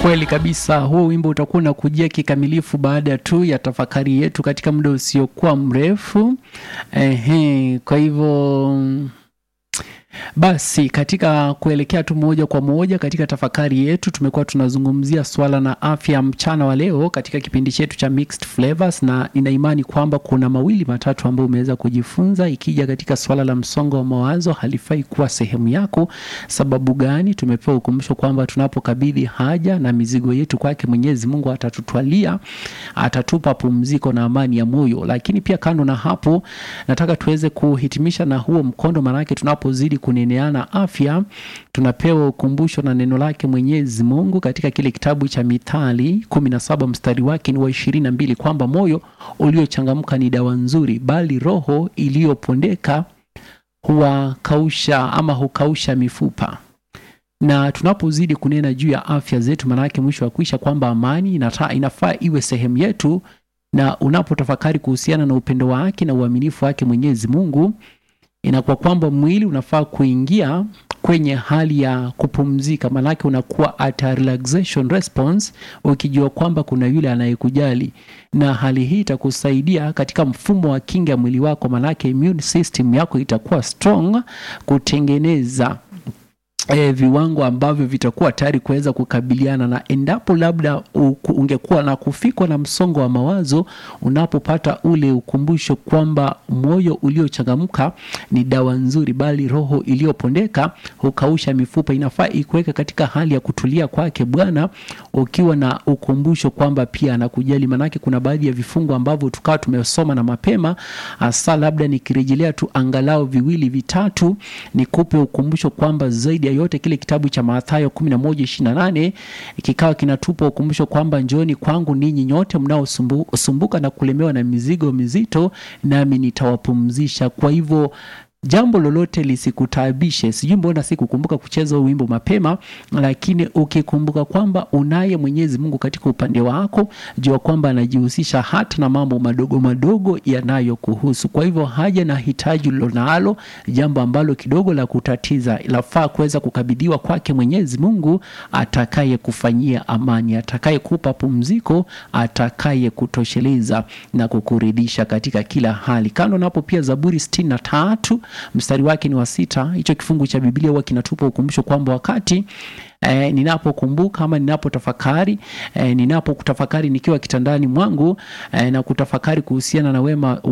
Kweli kabisa, huo wimbo utakuwa unakujia kikamilifu baada tu ya tafakari yetu katika muda usiokuwa mrefu. Ehe, kwa hivyo basi katika kuelekea tu moja kwa moja katika tafakari yetu, tumekuwa tunazungumzia swala na afya mchana wa leo katika kipindi chetu cha Mixed Flavors, na nina imani kwamba kuna mawili matatu ambayo umeweza kujifunza. Ikija katika swala la msongo wa mawazo, halifai kuwa sehemu yako. Sababu gani? Tumepewa ukumbusho kwamba tunapokabidhi haja na mizigo yetu kwake Mwenyezi Mungu atatutwalia, atatupa pumziko na amani ya moyo. Lakini pia kando na hapo, nataka tuweze kuhitimisha na huo mkondo, maanake tunapozidi kuneneana afya, tunapewa ukumbusho na neno lake Mwenyezi Mungu katika kile kitabu cha Mithali kumi na saba mstari wake ni wa ishirini na mbili kwamba moyo uliochangamka ni dawa nzuri, bali roho iliyopondeka huwakausha ama hukausha mifupa. Na tunapozidi kunena juu ya afya zetu, maanake mwisho wa kuisha kwamba amani inata, inafaa iwe sehemu yetu, na unapotafakari kuhusiana na upendo wake na uaminifu wake Mwenyezi Mungu inakuwa kwamba mwili unafaa kuingia kwenye hali ya kupumzika, maanake unakuwa at a relaxation response, ukijua kwamba kuna yule anayekujali, na hali hii itakusaidia katika mfumo wa kinga ya mwili wako, maanake immune system yako itakuwa strong kutengeneza E, viwango ambavyo vitakuwa tayari kuweza kukabiliana na endapo labda ungekuwa na kufikwa na msongo wa mawazo, unapopata ule ukumbusho kwamba moyo uliochangamka ni dawa nzuri, bali roho iliyopondeka hukausha mifupa. Inafaa ikuweka katika hali ya kutulia kwake Bwana, ukiwa na ukumbusho kwamba pia anakujali. Manake kuna baadhi ya vifungu ambavyo tukawa tumesoma na mapema, hasa labda nikirejelea tu angalau viwili vitatu, nikupe ukumbusho kwamba zaidi yote kile kitabu cha Mathayo 11:28 kikawa kinatupa ukumbusho kwamba njooni kwangu ninyi nyote mnaosumbuka na kulemewa na mizigo mizito, nami nitawapumzisha. Kwa hivyo jambo lolote lisikutaabishe. Sijui mbona sikukumbuka kucheza huu wimbo mapema, lakini ukikumbuka kwamba unaye Mwenyezi Mungu katika upande wako, jua kwamba anajihusisha hata na mambo madogo madogo yanayokuhusu. Kwa hivyo haja na hitaji ulilonalo, jambo ambalo kidogo la kutatiza, lafaa kuweza kukabidhiwa kwake Mwenyezi Mungu atakaye kufanyia amani, atakaye kupa pumziko, atakaye kutosheleza na kukuridhisha katika kila hali. Kando napo pia Zaburi sitini na tatu mstari wake ni wa sita. Hicho kifungu cha Biblia huwa kinatupa ukumbusho kwamba wakati E, ninapokumbuka ama ninapotafakari e, ninapokutafakari nikiwa kitandani mwangu e, na kutafakari kuhusiana na wema